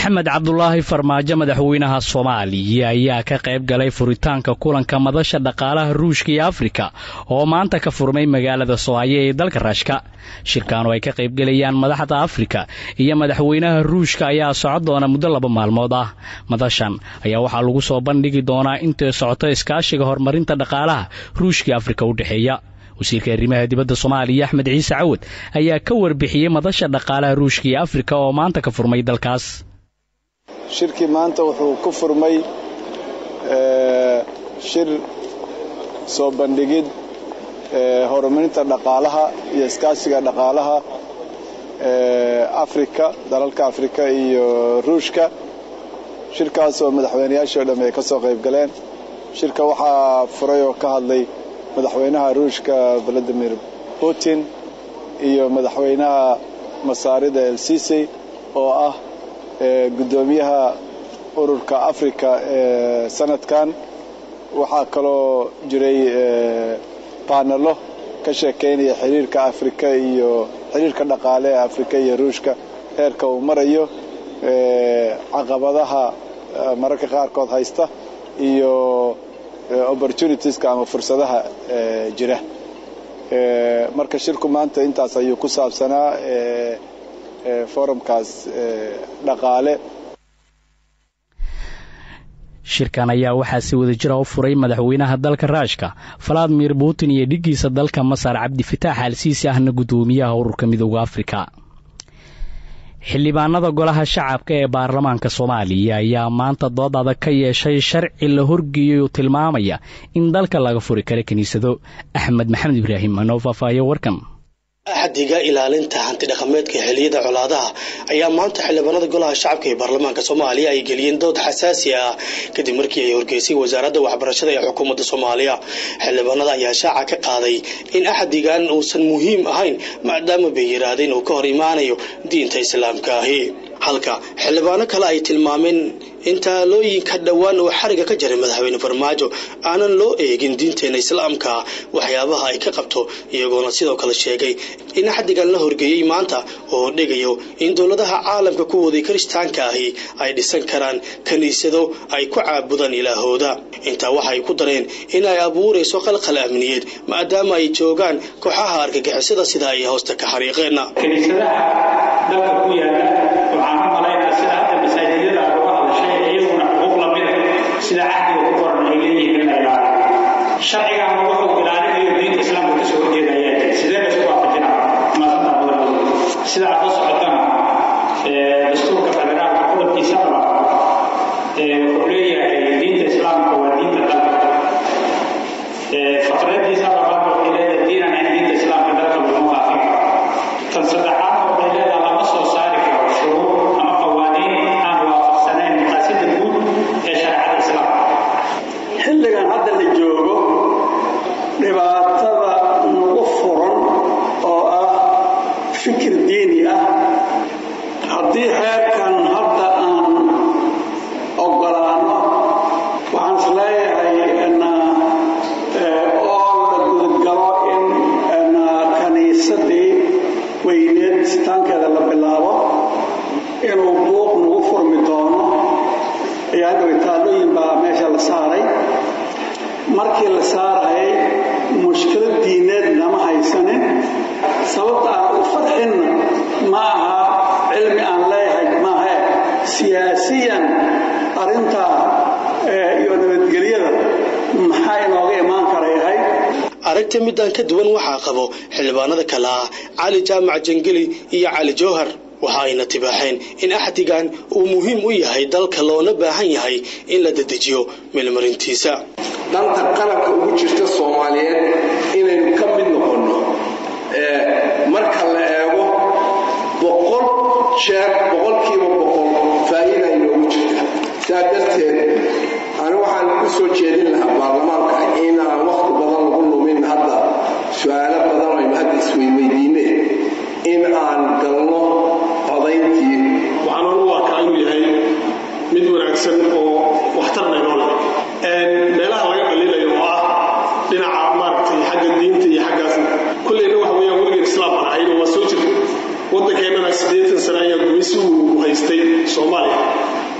maxamed cabdulaahi farmaajo madaxweynaha soomaaliya ayaa ka qayb galay furitaanka kulanka madasha dhaqaalaha ruushka iyo afrika oo maanta ka furmay magaalada soohaya ee dalka raashka shirkan oo ay ka qaybgelayaan madaxda afrika iyo madaxweynaha ruushka ayaa socon doona muddo laba maalmood ah madashan ayaa waxaa lagu soo bandhigi doonaa intay socoto iskaashiga horumarinta dhaqaalaha ruushka iyo afrika u dhexeeya wasiirka arrimaha dibadda soomaaliya axmed ciise cawad ayaa ka warbixiyey madasha dhaqaalaha ruushka iyo afrika oo maanta ka furmay dalkaas shirkii maanta wuxuu ku furmay shir soo bandhigid horumarinta dhaqaalaha iyo iskaashiga dhaqaalaha afrika dalalka afrika iyo ruushka shirkaas oo madaxweynayaashii o dhamme ay ka soo qayb galeen shirka waxaa furay oo ka hadlay madaxweynaha ruushka valadimir putin iyo madaxweynaha masaarida el sisi oo ah guddoomiyaha ururka afrika ee sanadkan waxaa kaloo jiray baanalo ka sheekaynaya xiriirka afrika iyo xiriirka dhaqaale ee afrika iyo ruushka heerka uu marayo caqabadaha mararka qaarkood haysta iyo opportunitieska ama fursadaha jira marka shirku maanta intaas ayuu ku saabsanaa forumkaas dhaqaale shirkan ayaa waxaa si wada jira u furay madaxweynaha dalka raashka valadimir putin iyo dhiggiisa dalka masar cabdifitaax alsiisi ahna guddoomiyaha ururka midooda afrika xildhibaanada golaha shacabka ee baarlamaanka soomaaliya ayaa maanta dood adag ka yeeshay sharci la horgeeyey oo tilmaamaya in dalka laga furi karo kiniisado axmed maxamed ibraahim anoo faahfaahiyo warkan axdiga ilaalinta hantidhaqameedka xiliyada colaadaha ayaa maanta xildhibaanada golaha shacabka ee baarlamaanka soomaaliya ay geliyeen dood xasaasi ah kadib markii ay horgeysay wasaaradda waxbarashada ee xukuumadda soomaaliya xildhibaanada ayaa shaaca ka qaaday in axdigan uusan muhiim ahayn maadaama bay yidhaahdeen uu ka hor imaanayo diinta islaamka ahi halka xildhibaano kale ay tilmaameen in taalooyinka dhowaan uu xariga ka jaray madaxweyne farmaajo aanan loo eegin diinteena islaamka waxyaabaha ay ka qabto iyagoona sidoo kale sheegay in xadigan la horgeeyey maanta oo dhigayo in dowladaha caalamka kuwoodii kiristaanka ahi ay dhisan karaan kiniisado ay ku caabudaan ilaahooda intaa waxay ku dareen in ay abuurayso qalqal amniyeed maadaama ay joogaan kooxaha argagixisada sida ay hoosta ka xariiqeen sida cahdiga ku qoran ay leeyihiin in la ilaaliyo sharcigan wuxuu ilaalinayo diinta islaamka kasoo horjeeda ayaa jira sidee la isku waafajina maasanta badan sida aad la socotana dastuurka federaalka qodobkiisa qaba wuxuu leeyahay diinta islaamka waa diinta dalka faqradiisa labaad waxay leedahay diinan in diinta islaamka dalka laguma faafin karo tan saddexaad waxay leedahay lama soo saari karo shuruur ama qawaaniin aan waafaqsanayn maqaasida guud ee shareecada islaamka xilligan hadda la joogo dhibaatada nagu furan oo ah fikir diini ah haddii xeerkan hadda aan ogolaano waxaan is leeyahay oo la gudagalo in kaniisadii weyneed sitaankeeda la bilaabo inuu buuq nagu furmi doono ayaa dhoway taalooyin baa meesha la saaray markii la saarayay mushkilad diineed nama haysanin sababta aan u farxinna ma aha cilmi aan leeyahay maahe siyaasiyan arrintaa iyo nabadgelyada maxaa inooga imaan karayahay aragta midaan ka duwan waxaa qabo xildhibaanada kale ah cali jaamac jangeli iyo cali jowhar waxa ayna tibaaxeen in axdigan uu muhiim u yahay dalka loona baahan yahay in la dedejiyo meelmarintiisa danta qalabka ugu jirta soomaaliyeed inaynu ka mid noqonno marka la eego boqol jeer boqolkiiba boqol faa'iida inoogu jirta saa darteed ani waxaan ku soo jeedin lahaa baarlamaanka inaan wakhti badan lagu lumin hadda su-aalo badan aynu hadda isweyweydiine in aan galno codayntii waxaan anugu arkaa inuu yahay mid wanaagsan oo waxtarna inoo leh meelaha laga dhaliilayo oo ah dhinaca maaragtay xagga diinta iyo xaggaas kolleyna waxa weeyaan weligeed islaam aan ahayn oo waa soo jirta waddankeennana siddeetan sane ayaa gumaysi uu haystay soomaaliya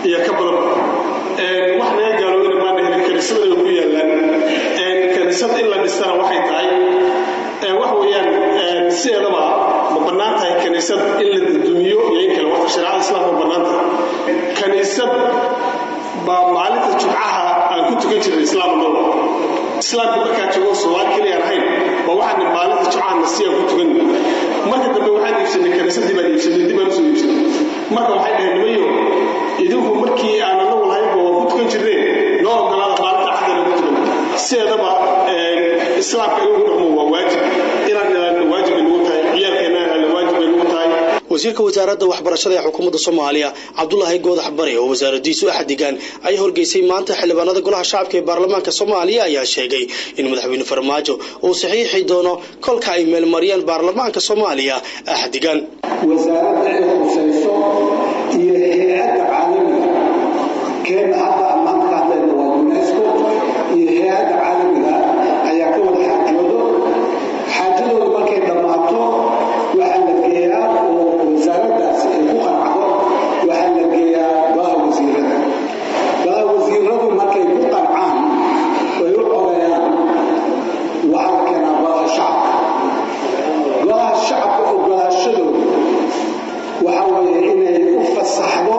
iyo ka badan wax naga gaaloobina maana helin kaniisada ay ku yaallaan kaniisada in la dhistana waxay tahay wax weeyaan sideedaba ma bannaan tahay kaniisad in la dudumiyo iyo in kale wata shareecada islaamka ma bannaan tahay kaniisad baa maalinta jumcaha aan ku tukan jirnay islaamnimada islaamka markaa joogo soomaali keliya aan ahayn baa waxaan maalinta jumcaha nasiyaan ku tukan marka dambe waxaan iibsanay kaniisadii baan iibsanay dib baan usoo iibsanay marka waxay dhaheen nimayo idinku markii aan anagu lahaynba waa ku tukan jirneen noo ogolaada maalinta axdana ku tukan sideedaba islaamka in lagu dhaqmo waa waajib inaan ilaalino waajib ay nagu tahay ciyaalkeena ilaalino waajib ay nagu tahay wasiirka wasaaradda waxbarashada ee xukuumadda soomaaliya cabdulaahi goodax bare oo wasaaradiisu axdigan ay horgeysay maanta xildhibaanada golaha shacabka ee baarlamaanka soomaaliya ayaa sheegay in madaxweyne farmaajo uu saxiixi doono kolka ay meelmariyaan baarlamaanka soomaaliya axdigan wasaaradda ay khusayso iyo hay-adda caalamiga keena hadda ammaanka hadlayna waa unesco iyo hay-adda caalamiga ayaa ka wada xaajoodo xaajadooda markay dhammaato waxaa la geeyaa oo wasaaraddaasi ay ku qancdo waxaa la geeyaa golaha wasiirada golaha wasiiradu markay ku qancaan ay u codeeyaan waxaa la keenaa golaha shacabka golaha shacabka ogolaashadooda waxa weeye inay u fasaxdo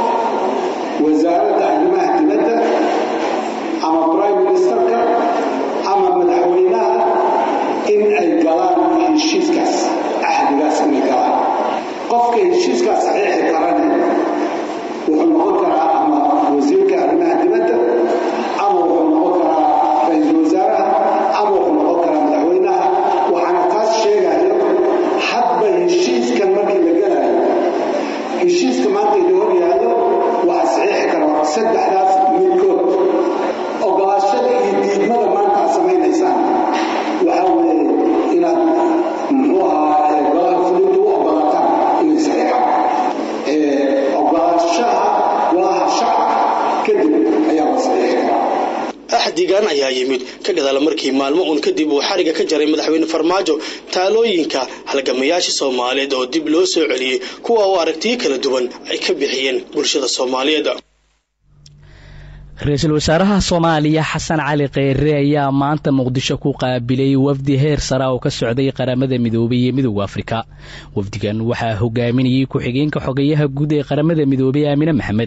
wasaaradda arrimaha dibadda ama prime ministerka ama madaxweynaha in ay galaan heshiiskaas axdigaas inay galaan qofka heshiiskaas saxiixi karane wuxuu noqon karaa ama wasiirka arrimaha dibadda ama wuxuu noqon karaa ra-iisul wasaaraha ama wuxuu noqon karaa madaxweynaha waxaana taas sheegayo hadba heshiiskan markii la galayo heshiiska maanta idin hor yaallo waxaa saxiixi kara saddexdaas midkood ogolaashada iyo diidmada maanta aad samaynaysaan waxaa weeye inaad muxuu ahaa golaha fulinta u ogolaataan inay saxiixaan ogolaashaha golaha shacabka kadib ayaa la saxiixi karaa axdigan ayaa yimid ka gadaala markii maalmo uun kadib uu xariga ka jaray madaxweyne farmaajo taalooyinka halgamayaasha soomaaliyeed oo dib loo soo celiyey kuwa uu aragtiyo kala duwan ay ka bixiyeen bulshada soomaaliyeed ra-iisul wasaaraha soomaaliya xasan cali kheyre ayaa maanta muqdisho ku qaabilay wafdi heer sara oo ka socday qaramada midoobay iyo midowda afrika wafdigan waxaa hogaaminayay ku-xigeenka xogeyaha guud ee qaramada midoobay aamine maxamed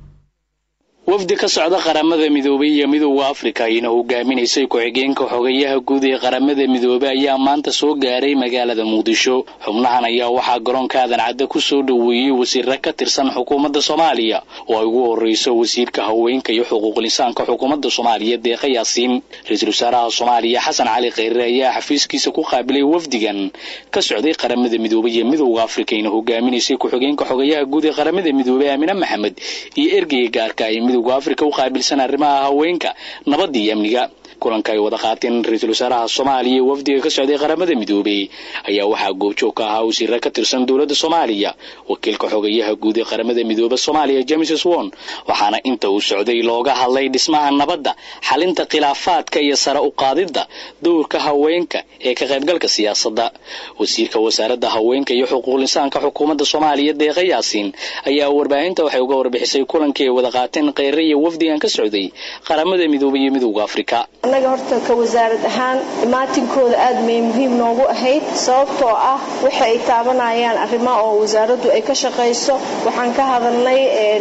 wafdi ka socda qaramada midoobay iyo midowda afrika ayna hogaaminaysay ku-xigeenka xogeyaha guud ee qaramada midoobey ayaa maanta soo gaaray magaalada muqdisho xubnahan ayaa waxaa garoonka aadan cadde ku soo dhoweeyey wasiirra ka tirsan xukuumadda soomaaliya oo ay ugu horreyso wasiirka haweenka iyo xuquuqlisaanka xukuumadda soomaaliya deeqa yaasiin ra-iisul wasaaraha soomaaliya xasan cali kheyre ayaa xafiiskiisa ku qaabilay wafdigan ka socday qaramada midoobey iyo midowda afrika ayna hogaaminaysay ku-xigeenka xogeyaha guud ee qaramada midoobey aamine maxamed iyo ergeyga gaarka ay midowda afrika u qaabilsan arrimaha haweenka nabadda iyo amniga kulanka ay wada qaateen ra-iisul wasaaraha soomaaliya ee wafdiga ka socday qaramada midoobey ayaa waxaa goobjoog ka ahaa wasiirra ka tirsan dowladda soomaaliya wakiilka xogeyaha guud ee qaramada midoobe soomaaliya james swon waxaana inta uu socday looga hadlay dhismaha nabadda xalinta khilaafaadka iyo sare u qaadidda dowrka haweenka ee ka qaybgalka siyaasadda wasiirka wasaaradda haweenka iyo xuquuqlisaanka xukuumadda soomaaliya deeqa yaasiin ayaa warbaahinta waxay uga warbixisay kulankii ay wada qaateen kheyre iyo wafdigan ka socday qaramada midoobey iyo midowda afrika annaga horta ka wasaarad ahaan imaatinkooda aad may muhiim noogu ahayd sababtoo ah waxa ay taabanayaan arrimo oo wasaaraddu ay ka shaqayso waxaan ka hadalnay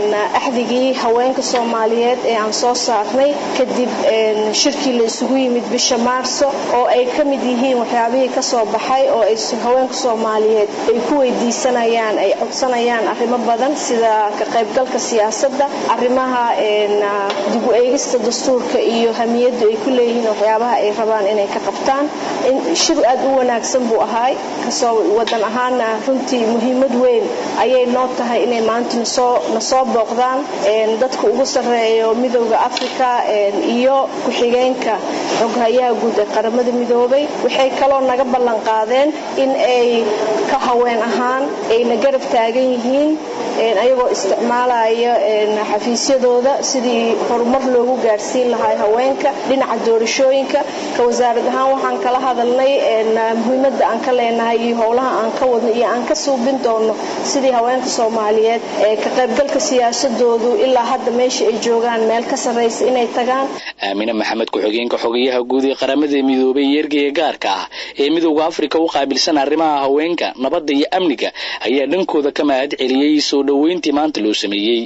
axdigii haweenka soomaaliyeed ee aan soo saarnay kadib shirkii la isugu yimid bisha maarso oo ay ka mid yihiin waxyaabihii ka soo baxay oo ay haweenka soomaaliyeed ay ku weydiisanayaan ay codsanayaan arrimo badan sida ka qaybgalka siyaasadda arrimaha dib u eegista dastuurka iyo hamiyaddu ay ku leeyihiin waxyaabaha ay rabaan inay ka qabtaan shir aad u wanaagsan buu ahaay kasoo wadan ahaana runtii muhiimad weyn ayay noo tahay inay maanta nasoo booqdaan dadka ugu sarreeyo midowda africa iyo ku-xigeenka xoghayaha guud ee qaramada midoobay waxay kaloo naga ballan qaadeen in ay ka haween ahaan ayna garab taagan yihiin ayagoo isticmaalaya xafiisyadooda doorkooda sidii horumar loogu gaarsiin lahaa haweenka dhinaca doorashooyinka ka wasaarad ahaan waxaan kala hadalnay muhiimadda aan ka leenahay iyo howlaha aan ka wadno iyo aan ka suubin doono sidii haweenka soomaaliyeed ee ka qaybgalka siyaasadoodu ilaa hadda meesha ay joogaan meel ka sarraysa inay tagaan aamine maxamed ku-xigeenka xogayaha guud ee qaramada midoobay iyo ergeyga gaarka ah ee midowda afrika u qaabilsan arrimaha haweenka nabadda iyo amniga ayaa dhankooda ka mahad celiyey soo dhoweyntii maanta loo sameeyey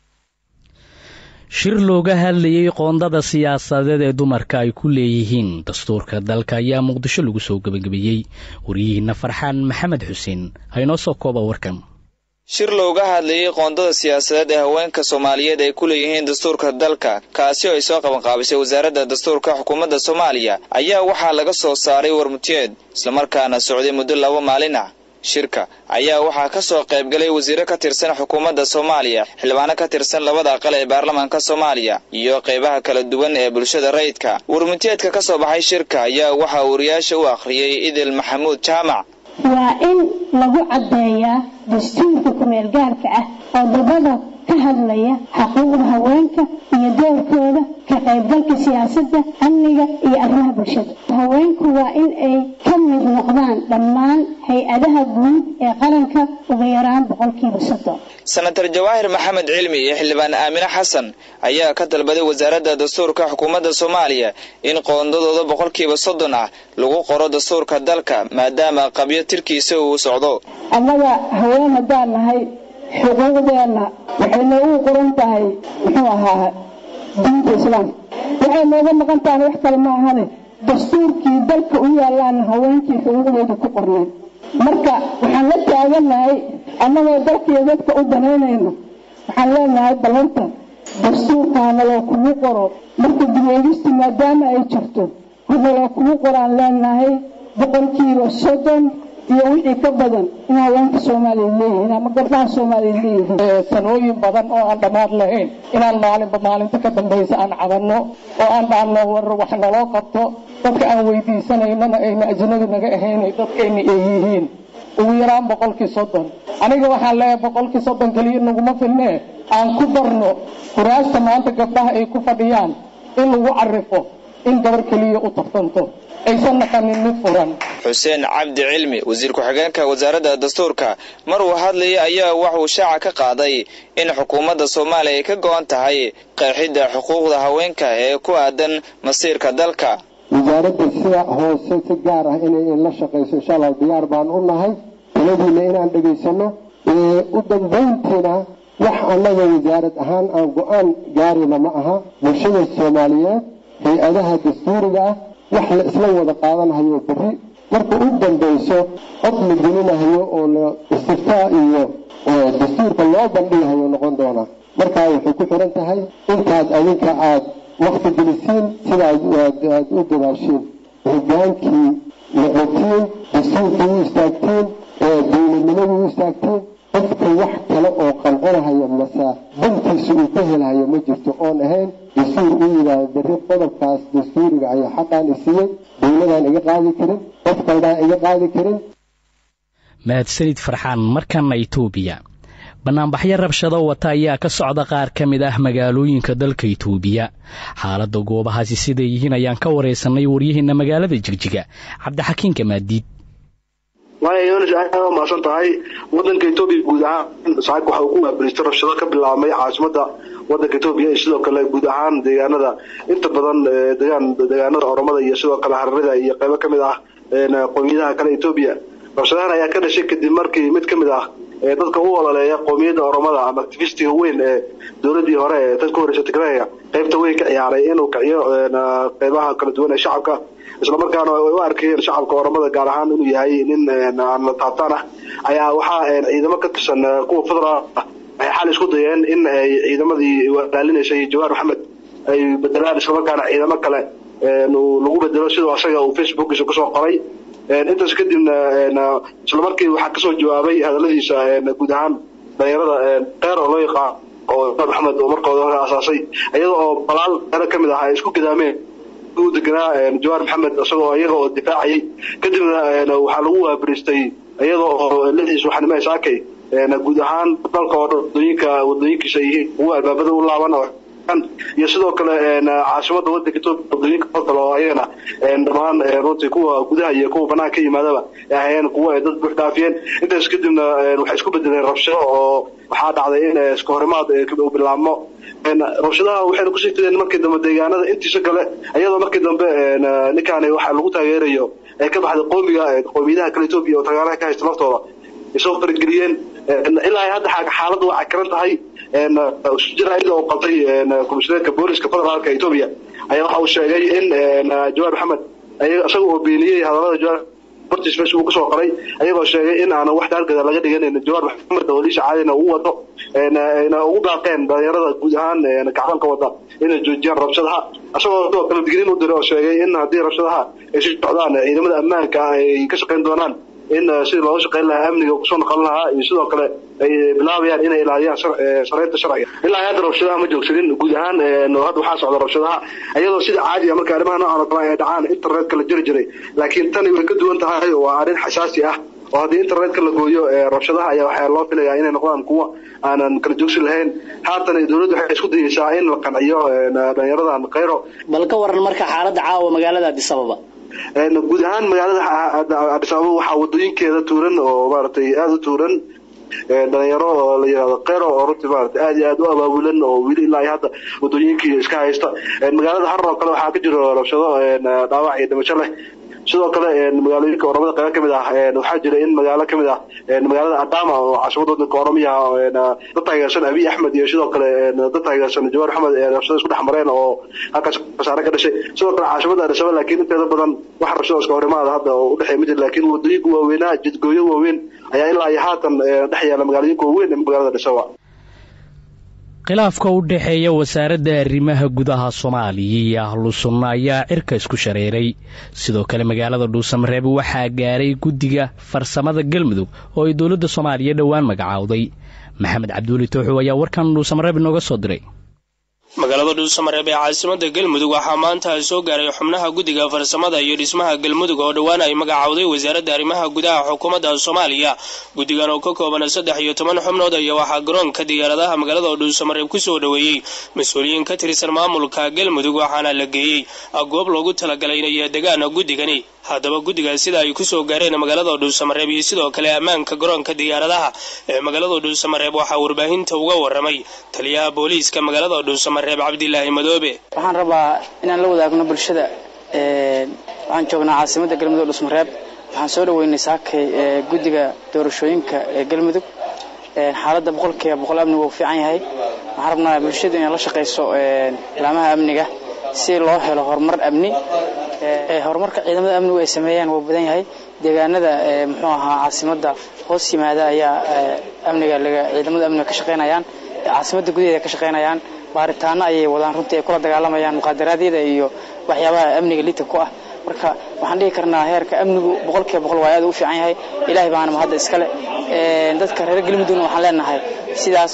shir looga hadlayey qoondada siyaasadeed ee dumarka ay ku leeyihiin dastuurka dalka ayaa muqdisho lagu soo gebagabeeyey waryihiina farxaan maxamed xuseen haynoo soo kooba warkan shir looga hadlayey qoondada siyaasadeed ee haweenka soomaaliyeed ay ku leeyihiin dastuurka dalka kaasi oo ay soo qabanqaabisay wasaaradda dastuurka xukuumadda soomaaliya ayaa waxaa laga soo saaray warmutiyeed islamarkaana socday muddo laba maalin ah shirka ayaa waxaa ka soo qaybgalay wasiiro ka tirsan xukuumadda soomaaliya xildhibaano ka tirsan labada aqal ee baarlamaanka soomaaliya iyo qaybaha kala duwan ee bulshada rayidka warmutiyeedka ka soo baxay shirka ayaa waxaa wariyaasha u akhriyey idil maxamuud jaamac waa in lagu caddeeyaa dastuurka kumeel gaarka ah oo dabada ka hadlaya xuquuqda haweenka iyo doorkooda ka qaybgalka siyaasadda amniga iyo arrimaha bulshada haweenku waa in ay ka mid noqdaan dhammaan hay-adaha guud ee qaranka ugu yaraan boqolkiiba soddon senatar jawaahir maxamed cilmi iyo xildhibaan aamine xasan ayaa ka dalbaday wasaaradda dastuurka xukuumadda soomaaliya in qoondadooda boqolkiiba soddon ah lagu qoro dastuurka dalka maadaama qabyo tirkiisa uu socdo annaga haween haddaan nahay xuquuqdeenna waxay noogu qoran tahay muxuu ahaa diinta islaamka waxay nooga maqan tahay wax kale ma ahane dastuurkii dalka u yaallaana haweenkii xuquuqdooda ku qorneen marka waxaan la taaganahay annagoo dalkiiyo dadka u danaynayno waxaan leenahay ballanta dastuurkaanaloo kugu qoro marka dibeegistu maadaama ay jirto hanaloo kugu qoraan leenahay boqolkiiba soddon iyo wixii ka badan in haweenka soomaaliya leeyihiin ama gabdhaha soomaaliya leeyihiin sanooyin badan oo aan dhammaad lahayn inaan maalinba maalinta ka dambaysa aan cabanno oo aan dhaanno war wax naloo qabto dadka aan weydiisanaynana ayna ajnabi naga ahaynay dadkayna ay yihiin ugu yaraan boqolkii soddon aniga waxaan leeyahay boqolkii soddon keliya naguma filnee aan ku darno kuraasta maanta gabdhaha ay ku fadhiyaan in lagu carifo in gabar keliya u tartanto aysan naqanin mid furan xuseen cabdi cilmi wasiir ku-xigeenka wasaaradda dastuurka mar uu hadlayay ayaa waxuu shaaca ka qaaday in xukuumadda soomaaliya ay ka go-an tahay qeexidda xuquuqda haweenka ee ku aadan masiirka dalka wasaaradda sida hoose si gaar ah inay la shaqayso insha allah diyaar baan u nahay taladiina inaan dhegaysano u dambayntiina wax annaga wasaarad ahaan aan go-aan gaarina ma aha bulshada soomaaliyeed hay-adaha dastuuriga ah wax la isla wada qaadanahayo berri marka u dambayso cod la gelinahayo oo la istiftaa iyo dastuurka loo bandhigahayo noqon doonaa markaa waxay ku xiran tahay intaad adinka aada wakti gelisiin sidaad aad u dadaashiin hogaankii noqotiin dastuurkii u istaagtiin dowladnimadii u istaagtiin qofka wax kale oo qancinahaya mase dantiisa uu ka helahayo ma jirto oon ahayn dastuur uu yidhaahdo berri qodobkaas dastuuriga ayaa xaqaan isiiyey dowladaan iga qaadi karin qof kaldaan iga qaadi karin mahadsanid farxaan markana itoobiya banaanbaxyo rabshado wata ayaa ka socda qaar ka mid ah magaalooyinka dalka itoobiya xaaladda goobahaasi siday yihiin ayaan ka waraysanay waryaheena magaalada jigjiga cabdixakiinka maadiid waaya yonis aad aa mahadsan tahay wadanka etoobiya guud ahaan saaka waxa uu ku waabilistay rabshado ka bilaabmay caasimada wadanka etoobiya iyo sidoo kale guud ahaan deegaanada inta badan degaan deegaanada oromada iyo sidoo kale hararida iyo qaybo kamid ah qowmiyadaha kale etoobiya rabshadahan ayaa ka dhashay kadib markii mid kamid ah dadka u ololeeya qowmiyadda oromada ama activistiga weyn ee dowladii hore ee tan ka horeysa tigreega qaybta weyn ka ciyaaray inuu kiciyo qaybaha kala duwan ee shacabka islamarkaana ay u arkayeen shacabka oromada gaar ahaan inuu yahay nin aan la taabtaan ah ayaa waxaa ciidamo ka tirsan kuwa federal waxay xal isku dayeen in ay ciidamadii walaalinaysay jawaar maxamed ay bedelaan islamarkaana ciidamo kale lagu bedelo sidoo asaga uu facebookiisa kusoo qoray intaas kadibna islamarkii waxaa kasoo jawaabay hadaladiisa guud ahaan dhalinyarada keer oo loo yaqaan oo jawaar maxamed oo markooda hore asaasay iyada oo balaal dheero kamid ah ay isku gidaameen u deganaa jawaar maxamed isagoo iyaga oo difaacayay kadibna waxaa lagu waabiristay iyada oo lixdii subaxnimo saakay guud ahaan dalka oo dhan wadooyinka wadooyinkiisa yihiin kuwa albaabada u laaban oo iyo sidoo kale caasimada wadanka etoobiya wadooyinka oo kale oo ayagana dhammaan runtii kuwa gudaha iyo kuwa banaanka ka yimaadaba ay ahayeen kuwa ay dad buux dhaafiyeen intaas kadibna waxay isku bedeleen rabshado oo waxaa dhacday in iska horimaad uu bilaabmo rabshadaha waxayna kusii fideen markii dambe deegaanada intiisa kale iyadoo markii dambe ninkaani waxa lagu taageerayo ay ka baxday qoomiga qoomiyadaha kale etoobiya oo taageeraha ka haysta laftooda ay soo farageliyeen ilaa hadda xaaladda waa cakaran tahay jaraa'id oo qabtay komishineerka booliska federaalka etoobiya ayaa waxa uu sheegay in jawaar maxamed isaga oo beeniyey hadallada jawaar hortiis meesha uu kasoo qoray ayagoo sheegay in aanan wax taargada laga dhiganin jawaar maxamed oo liisha caadina uu wado ayna ugu baaqeen dhalinyarada guud ahaan gacbanka wada inay joojiyaan rabshadaha isagoo sidoo kale digniin u diray oo sheegay in haddii rabshadaha ay sii socdaan ciidamada ammaanka ay ka shaqayn doonaan in sidii looga shaqayn lahaa amniga kusoo noqon lahaa iyo sidoo kale ay bilaabayaan inay ilaaliyaan shareynta sharciga ilaa hadda rabshadaha ma joogsanin guud ahaan hadda waxaa socda rabshadaha iyadoo sida caadiga marka arrimaha noocan oo kale ay dhacaan internetka la jiri jiray laakiin tani way ka duwan tahay oo waa arrin xasaasi ah oo haddii internetka la gooyo rabshadaha ayaa waxaa loo filayaa inay noqdaan kuwa aanan kala joogsi lahayn haatan dowladdu waxay isku dayeysaa in la qanciyo dhalinyaradan khayro bal ka waran marka xaaladda caawa magaalada addis ababa guud ahaan magaalada addis ababa waxaa wadooyinkeeda tuuran oo maaragtay aada u tuuran dhalinyaro oo la yihahdo kheyro oo runtii maarata aada iyo aada u abaabulan oo weli ilaa iyo hadda wadooyinkii iska haysta magaalada harar oo kale waxaa ka jiro rabshado dhaawac iyo dhimasho leh sidoo kale magaalooyinka oromada qaybo kamid ah waxaa jira in magaalo kamid ah magaalada adama oo caasimada wadanka oromiya dad taageersan abiy axmed iyo sidoo kale dad taageersan jawaar axmed rabshado isku dhex mareen oo halkaas khasaare ka dhashay sidoo kale caasimada addisaba laakiin inteeda badan wax rabshado iska horimaada hadda oo udhexeey ma jira laakiin wadooyinka waaweynaha jidgooyo waaweyn ayaa ilaa iyo haatan dhex yaala magaalooyinka waaweyn ee magaalada addisaba khilaafka u dhexeeya wasaaradda arrimaha gudaha soomaaliya iyo ahlu sunna ayaa cirka isku shareeray sidoo kale magaalada dhuusamareeb waxaa gaaray guddiga farsamada galmudug oo ay dowladda soomaaliya dhowaan magacaawday maxamed cabduuli tooxow ayaa warkan dhuusamareeb inooga soo diray magaalada dhuusamareeb ee caasimada galmudug waxaa maanta soo gaaray xubnaha guddiga farsamada iyo dhismaha galmudug oo dhowaan ay magacaawday wasaaradda arrimaha gudaha xukuumadda soomaaliya guddigan oo ka kooban saddex iyo toban xubnood ayaa waxaa garoonka diyaaradaha magaalada dhuusamareeb kusoo dhoweeyey mas-uuliyiin ka tirsan maamulka galmudug waxaana la geeyey goob loogu talagalay inay degaan guddigani haddaba guddigaas sida ay kusoo gaareen magaalada dhuusamareeb iyo sidoo kale ammaanka garoonka diyaaradaha ee magaalada dhuusamareeb waxaa warbaahinta uga waramay taliyaha booliiska magaalada dhuusamareeb cabdilaahi madoobe waxaan rabaa inaan la wadaagno bulshada waxaan joognaa caasimadda galmudug dhuusamareeb waxaan soo dhoweynay saakay guddiga doorashooyinka ee galmudug xaaladda boqolkiiba boqol amnigu uu fiican yahay waxaan rabnaa bulshadu inay la shaqayso laamaha amniga si loo helo horumar amni horumarka ciidamada amnigu ay sameeyaan wuu badan yahay deegaanada muxuu ahaa caasimada hoos yimaada ayaa amniga ciidamada amniga ka shaqaynayaan caasimada gudaheeda ka shaqaynayaan baaritaano ayay wadaan runtii ay kula dagaalamayaan muqaadaraadyada iyo waxyaabaha amniga lita ku ah marka waxaan dhihi karnaa heerka amnigu boqolkiiba boqol waa aad u fiican yahay ilaahay baana mahadda iskale dadka reer galmudugna waxaan leenahay sidaas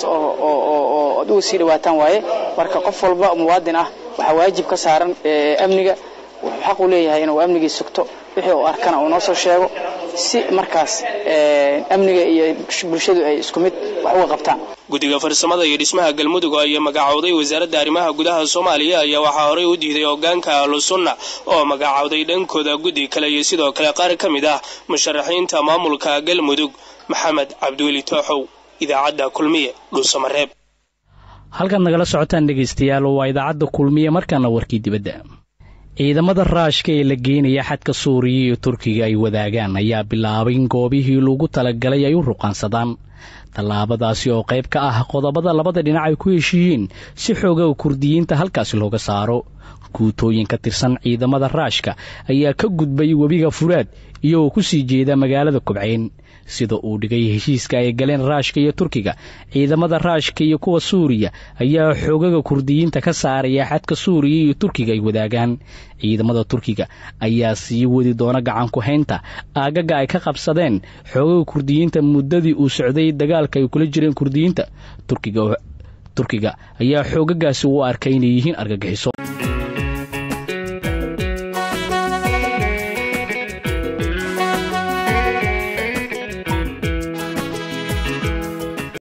oo ad uga sii dhawaataan waaye marka qof walba muwaadin ah waxaa waajib ka saaran amniga wuxuu xaq u leeyahay inuu amnigii sugto wixii uu arkana uu noo soo sheego si markaas amniga iyo bulshadu ay isku mid wax uga qabtaan guddiga farsamada iyo dhismaha galmudug oo ay magacaawday wasaaradda arrimaha gudaha soomaaliya ayaa waxaa horey u diiday hogaanka ahlu sunna oo magacaawday dhankooda guddi kale iyo sidoo kale qaar ka mid ah musharaxiinta maamulka galmudug maxamed cabdiweli tooxow idaacadda kulmiye dhuusamareeb halkaad nagala socotaan dhegaystayaal waa idaacadda kulmiye markaana warkii dibadda ciidamada raashka ee la geenaya xadka suuriya iyo turkiga ay wadaagaan ayaa bilaabay in goobihii lagu talagalay ay u ruqaansadaan tallaabadaasi oo qayb ka ah qodobada labada dhinac ay ku heshiiyeen si xoogaga kurdiyiinta halkaasi looga saaro guutooyin ka tirsan ciidamada raashka ayaa ka gudbay webiga furaad iyagoo ku sii jeeda magaalada kobcayn sida uu dhigay heshiiska ay galeen raashka iyo turkiga ciidamada raashka iyo kuwa suuriya ayaa xoogaga kurdiyiinta ka saaraya xadka suuriya iyo turkiga ay wadaagaan ciidamada turkiga ayaa sii wadi doona gacanku haynta aagaga ay ka qabsadeen xoogaga kurdiyiinta muddadii uu socday dagaalka ay kula jireen kurdiyiinta turkiga ayaa xoogagaasi u arkay inay yihiin argagixiso